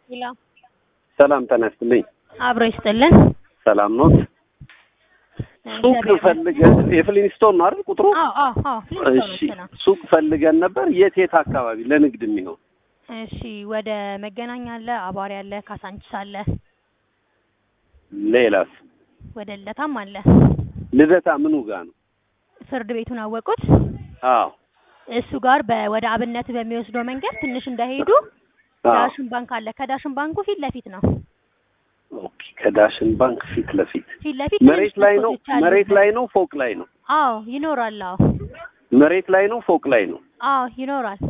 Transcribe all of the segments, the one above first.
ሄሎ ሰላም ጤና ይስጥልኝ። አብሮ ይስጥልን። ሰላም ኖት? ሱቅ እግዚአብሔር ፈልገን የፍሊንስቶን ነው አይደል ቁጥሩ? አዎ አዎ አዎ እሺ ሱቅ ፈልገን ነበር። የት የት አካባቢ ለንግድ የሚሆን? እሺ ወደ መገናኛ አለ፣ አቧሪ አለ፣ ካሳንቺስ አለ፣ ሌላስ? ወደ ልደታም አለ። ልደታ ምኑ ጋር ነው? ፍርድ ቤቱን አወቁት። አዎ እሱ ጋር በ ወደ አብነት በሚወስደው መንገድ ትንሽ እንዳይሄዱ አዎ። ዳሽን ባንክ አለ። ከዳሽን ባንኩ ፊት ለፊት ነው። ኦኬ። ከዳሽን ባንክ ፊት ለፊት ፊት ለፊት መሬት ትንሽ ላይ ነው? መስኮቶች አሉበት። መሬት ላይ ነው? ፎቅ ላይ ነው? አዎ ይኖራል። አዎ መሬት ላይ ነው? ፎቅ ላይ ነው? አዎ ይኖራል።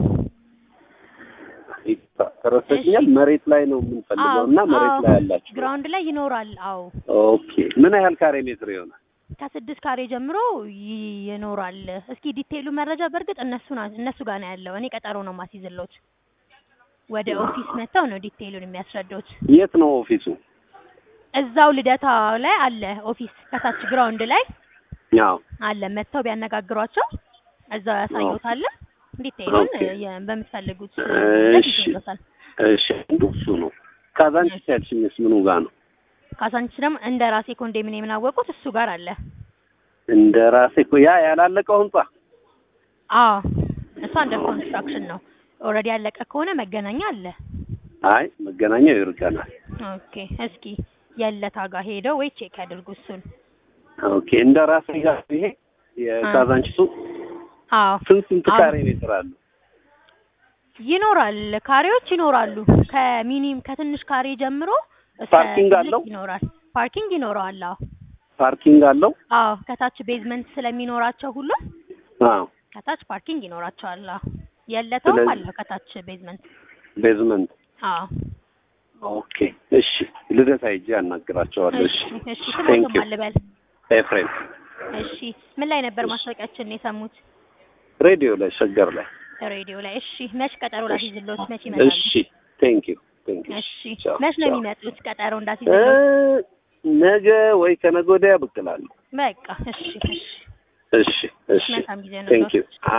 ተረሰኛል። መሬት ላይ ነው የምንፈልገው አዎ እና መሬት አዎ ላይ ያላችሁ። ግራውንድ ላይ ይኖራል። አዎ ኦኬ። ምን ያህል ካሬ ሜትር ይሆናል? ከስድስት ካሬ ጀምሮ ይ- ይኖራል። እስኪ ዲቴይሉ መረጃ በእርግጥ እነሱ ና- እነሱ ጋር ነው ያለው። እኔ ቀጠሮ ነው ማስይዝሎት። ወደ ኦፊስ መጥተው ነው ዲቴይሉን የሚያስረዱት። የት ነው ኦፊሱ? እዛው ልደታ ላይ አለ ኦፊስ፣ ከታች ግራውንድ ላይ አዎ አለ። መጥተው ቢያነጋግሯቸው እዛው ያሳዩታል። ዲቴይሉን ኦኬ። የ- በምትፈልጉት እሺ። ይሰጣል። እሺ አንዱ እሱ ነው። ካዛንቺስ ያልሽኝስ ምኑ ጋር ነው? ካሳንቺስ ደግሞ እንደ ራሴ ኮንዶሚኒየም የምናወቁት እሱ ጋር አለ። እንደ ራሴ እኮ ያ ያላለቀው ህንጻ አዎ እሱ አንደር ኮንስትራክሽን ነው። ኦልሬዲ ያለቀ ከሆነ መገናኛ አለ። አይ መገናኛው ይርቀናል። ኦኬ እስኪ የለታ ጋር ሄደው ወይ ቼክ ያድርጉ እሱን። ኦኬ እንደ ራሴ ጋር ይሄ የካዛንቺሱ አዎ ስንት ስንት አዎ። ካሬ ሜትር አለው? ይኖራል፣ ካሬዎች ይኖራሉ። ከሚኒም ከትንሽ ካሬ ጀምሮ እስከ ፓርኪንግ ትልቅ አለው? ይኖራል። ፓርኪንግ ይኖረዋል። አዎ ፓርኪንግ አለው? አዎ ከታች ቤዝመንት ስለሚኖራቸው ሁሉ አዎ ከታች ፓርኪንግ ይኖራቸዋል። አዎ የለታውም ስለዚህ- አለው ከታች ቤዝመንት። ቤዝመንት። አዎ ኦኬ እሺ፣ ልደታ ሂጅ አናግራቸዋለሁ። እሺ እሺ ቴንክ ስሞትም ዩ አልበል። ኤፍሬም። እሺ ምን ላይ ነበር ማስታወቂያችን የሰሙት? ሬዲዮ ላይ ሸገር ላይ። ሬዲዮ ላይ። እሺ መች ቀጠሮ ላስይዝልዎት? መች ይመጣሉ? እሺ ቴንክ ዩ ቴንክ ዩ። እሺ ቻው፣ መች ነው ቻው። የሚመጡት? ቀጠሮ እ እንዳስይዝልዎት። ነገ ወይ ከነገ ወዲያ ብቅ እላለሁ። በቃ እሺ እሺ እሺ እሺ መልካም ጊዜ ነው። ቴንክ ዩ